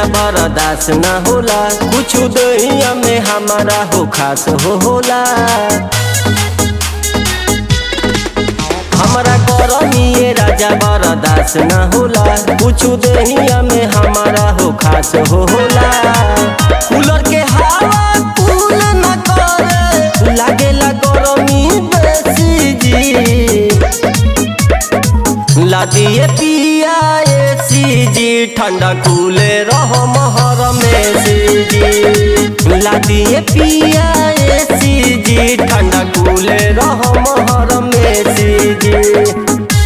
राजा बरदास न होला कुछ दहिया में हमारा हो खास हो होला हमरा करनिए राजा बरदास न होला कुछ दहिया में हमारा हो खास हो होला कूलर के हवा कूल न करे लागेला गरमी बेसी जी लादिए पिया एसी जी ठंडा कूले रहो महर में सी जी लादिए पिया एसी जी ठंडा कूले रहो महर में सी जी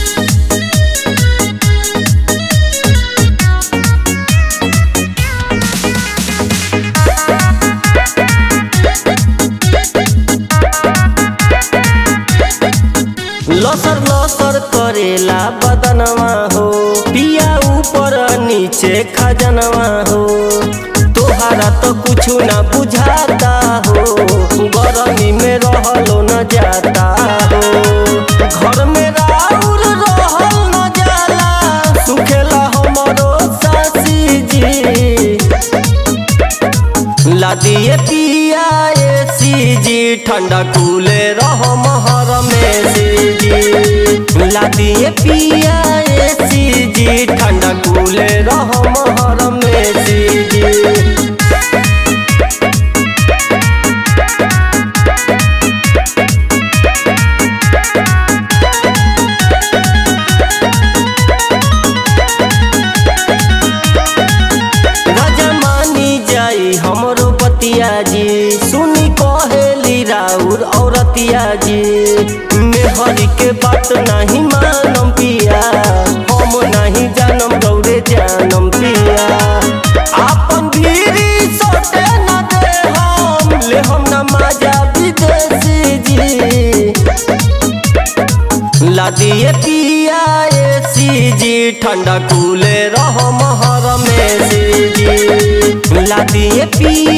लसर लसर करेला बदनवा हो पिया ऊपर नीचे खजनवा हो तोहरा तो कुछ न बुझाता हो गरमी में रहलो न जाता हो घर में राउर रहल न जाला सुखेला हमरो सासी जी लादिए पिया एसी जी ठंडा कूले रहो महर में सी जी लादिए पिया एसी जी ठंडा कूले रहो महर में सी जी राजा मानी जाई हमरो बतिया जी सुनी कहेली राउर औरतिया जी मेहरी के बात नहीं मानम पिया हम नहीं जानम गौरे जानम पिया आपन भीरी सोटे न दे हम ले हम न माजा विदेशी जी लादिए पिया एसी जी ठंडा कूले रहो महर में सी जी लादिए पिया